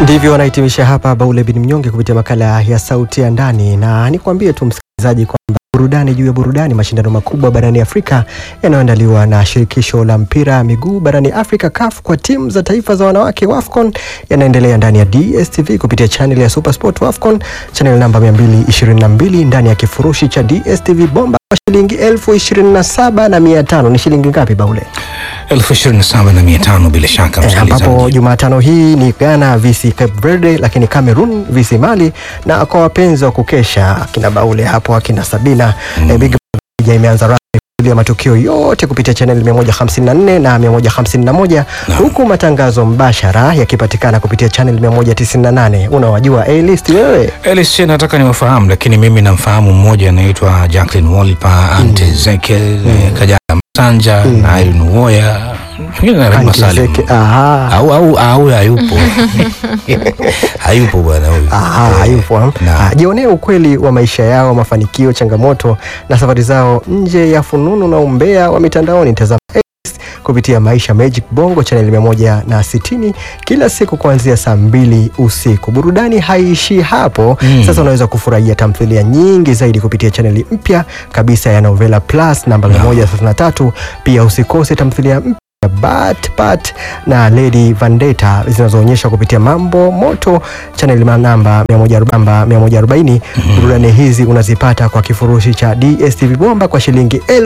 Ndivyo anahitimisha hapa Baule bin Mnyonge kupitia makala ya Sauti ya Ndani, na nikwambie tu msikilizaji kwamba burudani juu ya burudani, mashindano makubwa barani Afrika yanayoandaliwa na shirikisho la mpira miguu barani Afrika CAF kwa timu za taifa za wanawake WAFCON yanaendelea ndani ya DStv kupitia channel ya Supersport WAFCON channel namba 222 ndani ya kifurushi cha DStv bomba kwa shilingi elfu ishirini na saba na mia tano. Ni shilingi ngapi Baule? elfu ishirini na saba na mia tano bila shaka Eh, ambapo msikilizaji. Jumatano hii ni Ghana vs Cape Verde, lakini Cameroon vs Mali, na kwa wapenzi wa kukesha akina Baule hapo akina Sabina eh, Big Brother imeanza rasmi ya matukio yote kupitia channel 154 na 151 huku matangazo mbashara yakipatikana kupitia channel 198. Unawajua A-list wewe? Elis, nataka niwafahamu, lakini mimi namfahamu mmoja anaitwa Jacqueline Wolper, Ante Ezekiel, eh, Kajala Masanja na Irene Uwoya, mwingine na Rehema Aunty Salim. Zeki- aha. au au au hayupo hayupo bwana huyu Aha, Eh, hayupo. na- Ah, Jionee ukweli wa maisha yao, mafanikio, changamoto na safari zao nje ya fununu na umbea wa mitandaoni. Tazama Ace kupitia Maisha Magic Bongo channel mia moja na sitini kila siku kuanzia saa mbili usiku. Burudani haiishii hapo. Mm. Sasa unaweza kufurahia tamthilia nyingi zaidi kupitia chaneli mpya kabisa ya Novela Plus namba 133. Pia usikose tamthilia mpya Bat Pat na Lady Vendetta zinazoonyesha kupitia Mambo Moto channel namba 140. Burudani hizi unazipata kwa kifurushi cha DStv bomba kwa shilingi elfu